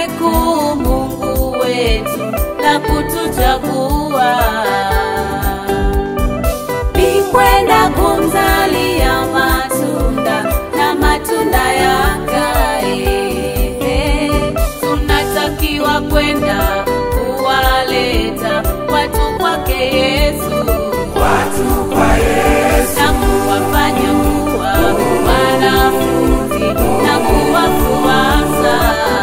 kuu Mungu wetu la kutuchagua ni kwenda kumzalia matunda na matunda yakae. Tunatakiwa kwenda kuwaleta watu kwake Yesu, watu kwa Yesu, na kuwafanya kuwa wanafunzi na kuwafuasa.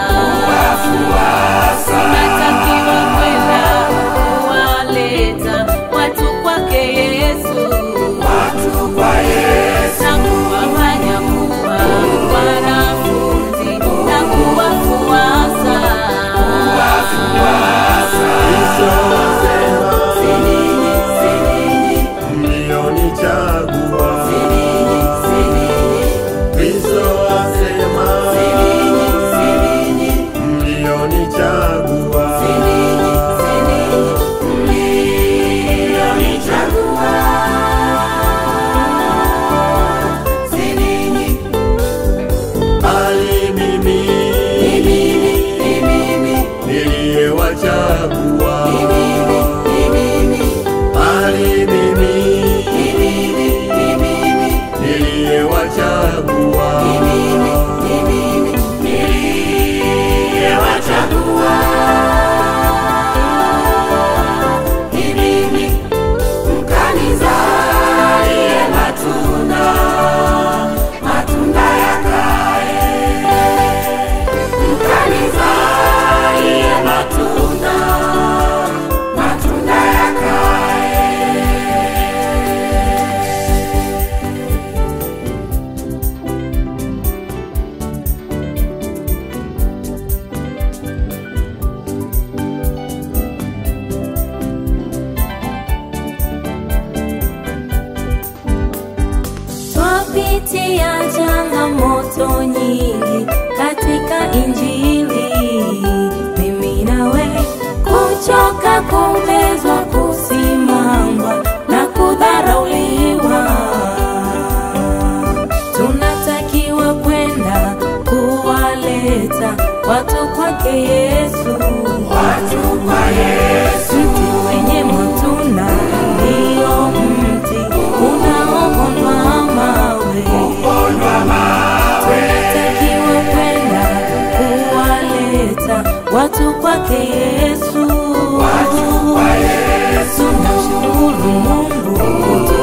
wafuasa, Tunatakiwa kwenda kuwaleta watu kwake Yesu watu kwa Yesu, na kuwafanya kuwa wanafunzi na kuwafuasa. Kristo asema, Sinini, sinini, mlionichagua. sinini, sinini, Kristo asema, sinini, sinini, mlionichagua. sinini, sinini, sinini, Bali mimi ni mimi, ni mimi, niliyewachagua. ni mimi, ni mimi, Bali mimi ni mimi, ni mimi, niliyewachagua. ni mimi, ni mimi, niliyewachagua, ni mimi, mkanizalie matunda, matunda yakae, mkanizalie matunda, matunda yakae. Twapitia changamoto nyingi katika Injili, mimi nawe, kuchoka, kumezwa, kusimangwa na kudharauliwa. Tunatakiwa kwenda kuwaleta watu kwake Yesu, Watu kwa Yesu, mti wenye matunda ndio mti unaopondwa mawe. pondwa mawe, Tunatakiwa kwenda kuwaleta watu kwake Yesu. watu kwa Yesu, Tunashukuru Mungu kutu